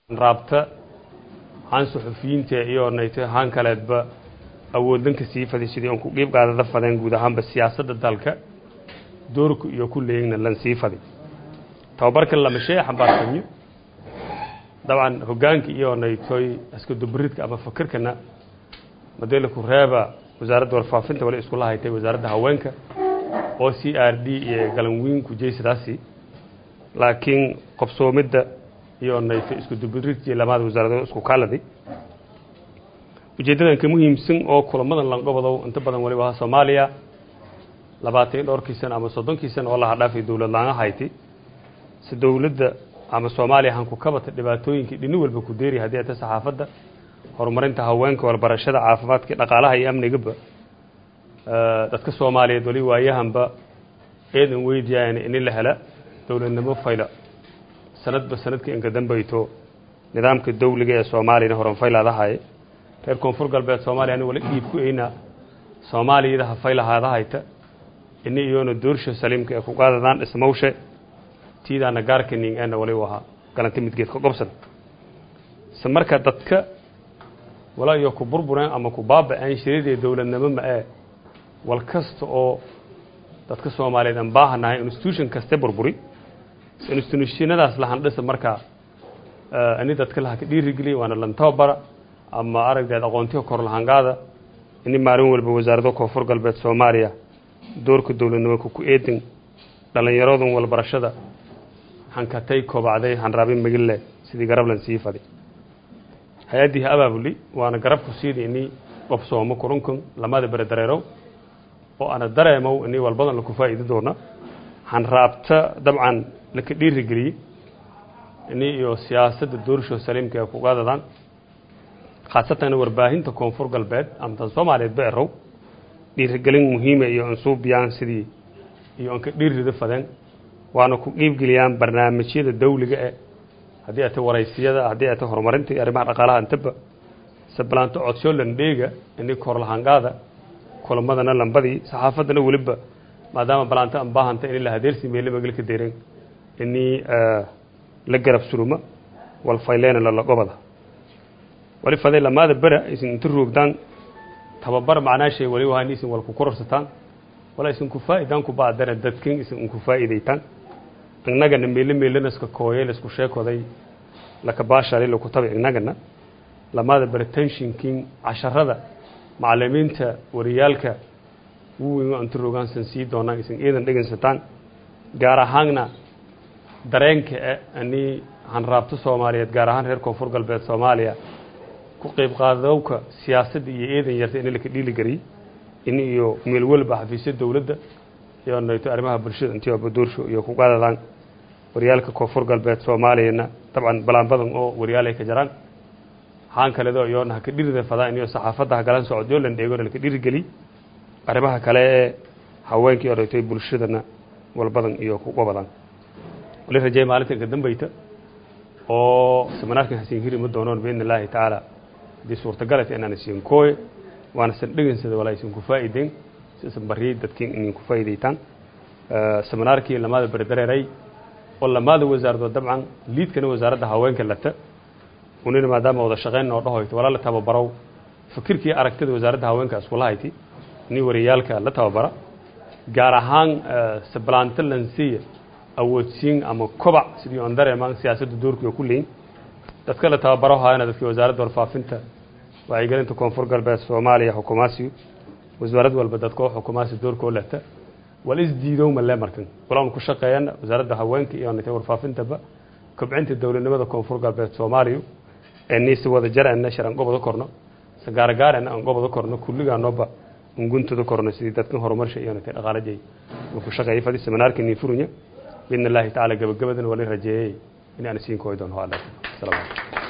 raabta haan suxufiyiinta iyo nayto haan kaleedba awooddanka sii faday sidii on ku qiib qaadada fadeen guud ahaanba siyaasadda dalka doorku iyo ku leeyigna lan sii faday tababarkan lama shay xambaarsanyo dabcan hoggaanka iyo naytoy iska dubaridka ama fakirkana madeela ku reeba wasaaradda warfaafinta wali iskula haytay wasaaradda haweenka oo c r d iyo galanwiin ku jeysadaasi laakiin qobsoomidda iyo nayto isku dubaridkii lamaada wasaaradood isku kaaladay ujeeddadan ka muhiimsan oo kulamadan lanqobadow inta badan waliba aha soomaaliya labaatan iyo dhowrkii sano ama soddonkii sano oo laha dhaafay dowlad laanga hayti si dowladda ama soomaaliya hanku kabata dhibaatooyinkii dhini walba ku deeri haddii ata saxaafadda horumarinta haweenka walbarashada caafimaadka dhaqaalaha iyo amnigaba dadka soomaaliyeed wali waayahanba eedan weydiyayan ini la hela dowladnimo fayla sanadba sanadka inka dambayto nidaamka dawliga ee soomaaliyana horan faylaadahaye reer koonfur galbeed soomaaliya ani wali dhiib ku eyna soomaaliyada ha faylahaadahayta ini iyoona doorsha saliimka ee ku qaadadaan dhismawshe tiidaana gaarkaning eena wali u ahaa galanta midgeed ka qobsan se marka dadka wala iyo ku burbureen ama ku baaba-een shiradii dowladnimo ma ee wal kasta oo dadka soomaaliyeed aan baahanahay institution kaste burburi institutionadaas lahandhisa markaa ini dadka laha ka dhiirigeliya waana lantababara ama aragdeed aqoontiga kor lahangaada ini maalin walba wasaarado koonfur galbeed soomaaliya doorka dowladnimaka ku eedan dhallinyaradan walbarashada hankatay kobacday hanraabin magille sidii garablan sii faday hay-addii ha abaabuli waana garabku siida ini qobsoomo kurunkun lamada bere dareerow oo ana dareemow ini walbadan laku faa'iidi doona hanraabta dabcan laka dhiirigeliyey ini iyo siyaasadda doorsho saliimka ee kugaadadaan khaasatan warbaahinta koonfur galbeed ama tan soomaaliyeed ba erow dhiirigelin muhiima iyo ansuubiyaan sidii iyo anka dhiirrida fadeen waana ku qiibgeliyaan barnaamijyada dawliga e haddii ata waraysiyada haddii ata horumarinta iyo arrimaha dhaqaalaha intaba sabalaanto codsyo landheega ini korlahangaada kulamadana lambadii saxaafaddana weliba maadaama balaanto aan baahanta ini la hadeersi meele magalka deeren ini la garab suruma walfayleena lalagobada wali faday lamaada bera isin inta roogdaan tababar macnaashay wali wahan isin wal ku kororsataan wala isin ku faa'idaan ku baadana dadkin isin inku faa'iidaytaan innagana meele meelena iska kooyay laisku sheekoday laka baashali laku tabi innagana lamaada bera tenshinkin casharada macalimiinta wariyaalka wuweyn inta roogaansan sii doonaan isin iidan dhegeysataan gaar ahaanna dareenka e ani hanraabto soomaaliyeed gaar ahaan reer koonfur galbeed soomaaliya ku qeyb qaadowka siyaasadda iyo eedan yarta in laka dhiili gariyey in iyo meel walba xafiisya dowladda iyo nayto arrimaha bulshada intii oba doorsho iyo ku qaadadaan waryaalka koonfur galbeed soomaaliyana dabcan balaan badan oo waryaal ay ka jaraan haan kaledo iyoona haka dhirida fadaan iyo saxaafadda hagalan socodyo lan dheegona laka dhiirigeliy arrimaha kale ee haweenkii oo naytay bulshadana walbadan iyo ku qabadaan wali rajeey maalinta inka dambayta oo seminaarkan hasiin hiri ma doonoon biidni illaahi tacaala haddii suurtagalata inaan isiin kooye waana san dhegansada walaa isin ku faa'iideen si isan bariyey dadkiin inin ku faa'iidaytaan seminaarkii lamaada berdareeray oo lamaada wasaaradood dabcan liidkana wasaaradda haweenka lata unina maadaama wada shaqeyn oo dhahoyto walaa la tababarow fikirkii aragtida wasaaradda haweenka iskula hayti ini wariyaalka la tababara gaar ahaan sablaanto lansiya awoodsiin ama kobac sidii on dareemaan siyaasadda doorkiioo ku leyin dadka la tababaro haayana dadkii wasaaradda warfaafinta wacyigelinta koonfur galbeed soomaaliya xukumaasiyo wasaarad walba dadkoo xukumaasi doorkoo leta wal isdiidow malee markan walaan ku shaqeeyana wasaaradda haweenka iyo nata warfaafintaba kobcinta dowladnimada koonfur galbeed soomaaliya ee niisi wada jarana sharan gobada korno sagaaragaarana aan gobada korno kulligaanooba unguntada korno sidii dadkan horumarsha iyo nata dhaqaalajay ku shaqeeyay fadi seminaarkii nii furunya biidni illaahi tacaala gabagabadana wali rajeeyey in aan siin kooy doono alla salaam